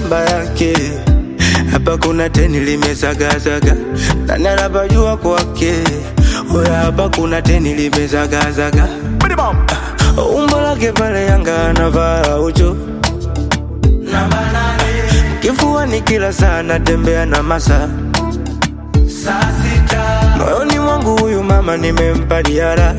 namba yake hapa kuna teni limezagazaga nani anapajua kwake oya hapa kuna teni limezagazaga umbo lake pale yanga anavaa ucho kifuani kila saa natembea na masa moyoni mwangu huyu mama nimempa diara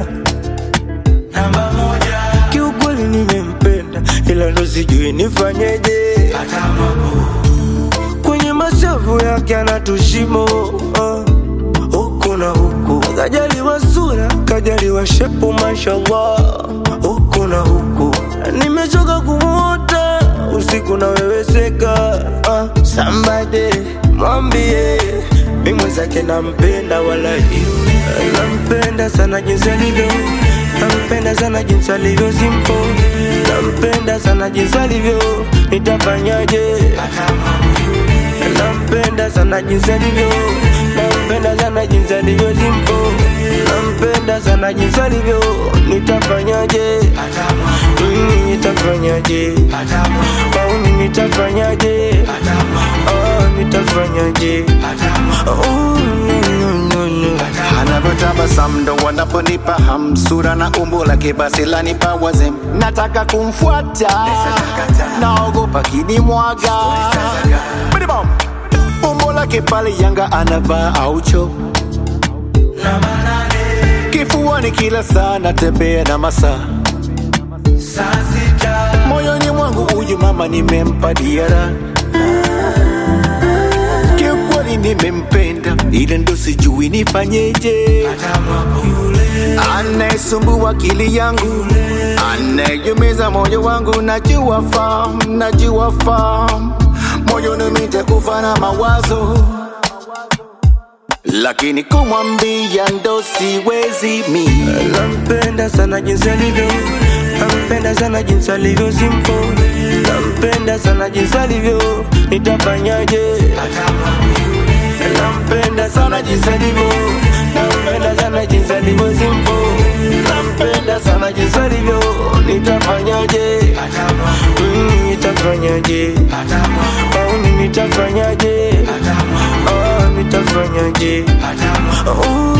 kiukweli nimempenda ila ndo sijui nifanyeje kwenye mashavu yake anatushimo uh, huku na huku kajaliwa sura kajaliwa shepu mashallah huku na huku nimechoka kumwota usiku naweweseka uh, sambade mwambie mi mwenzake nampenda wala nampenda sana jinsi alivyo nampenda sana jinsi alivyo simpo nampenda sana jinsi alivyo nitafanyaje nampenda sana jinsi alivyo nampenda sana jinsi alivyo simpo nampenda sana jinsi alivyo nitafanyaje Mm, nitafanyaje mauni nitafanyaje Oh, nitafanyaje Oh, no, no, no. anavyotabasamu ndo wanaponipa hamsura na umbo lake basi lanipa wazem nataka kumfuata naogopa kinimwaga Bidibom. umbo lake pale yanga anavaa aucho kifuani kila saa natembea na masaa moyoni mwangu huyu mama nimempa diara kiukweli nimempenda ila ndo sijui nifanyeje anayesumbua akili yangu anayeumiza moyo wangu najua fam najua fam moyoni nitakufa na mawazo lakini kumwambia ndo siwezi mi nampenda sana jinsi alivyo nampenda sana jinsi alivyo simpo nampenda sana jinsi alivyo nitafanyaje nampenda sana jinsi alivyo nampenda sana jinsi alivyo simpo nampenda sana jinsi alivyo nitafanyaje Mm, nitafanyaje mauni nitafanyaje Oh, nitafanyaje Oh,